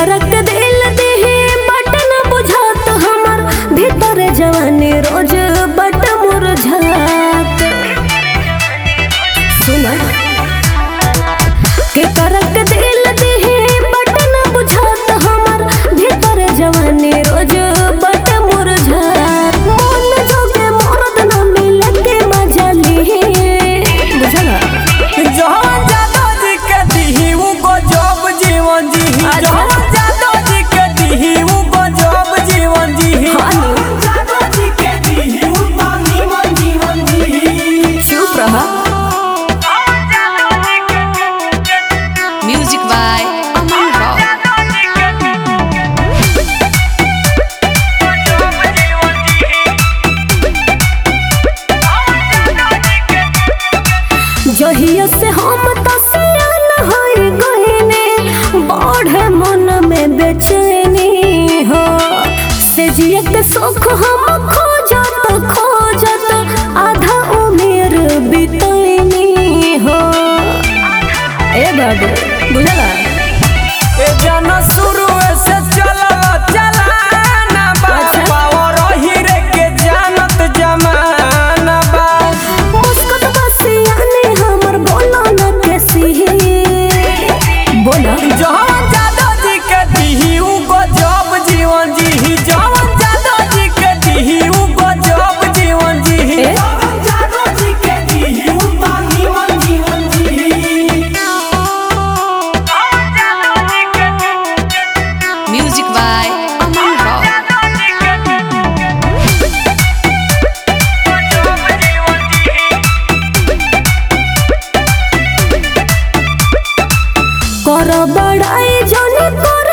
करक दिल देहे बट न बुझात हमर भीतर जवानी रोज बट मुरझात सुना के करक दिल देहे बट न बुझात हमर भीतर जवानी रोज बट मुरझात मन जोगे मरद न मिले के मजा ली बुझला जहाँ जादव जी के दीही उ गजब जीवन जीही अच्छा। जहाँ जादव जी के दीही उ गजब जीवन जीही हाँ नी। जादव जी के दीही उ तो निमन जीवन जीही चुप रहा Music by Aman Rock. जहिया से हम तसियान होई गईने बढ़े मन में बेचैनी हो से जिए के सुख हम खोजत खोजत आधा उम्र बितैनी हो ए बाबू बुझला ए जाना शुरू से चला चलाना बा अच्छा। पावर हीरे के जानत जमाना बा मुस्कुत बसियाने हमर बोलो न कैसी बोला जहाँ जादव जी के दीही उ गजब जीवन जीही जहाँ जादव जी के दीही उ गजब जीवन जीही ए? जादव जी के दीही उ तो निमन जीवन जीही Music by Aman Rock. कर बड़ाई जने कर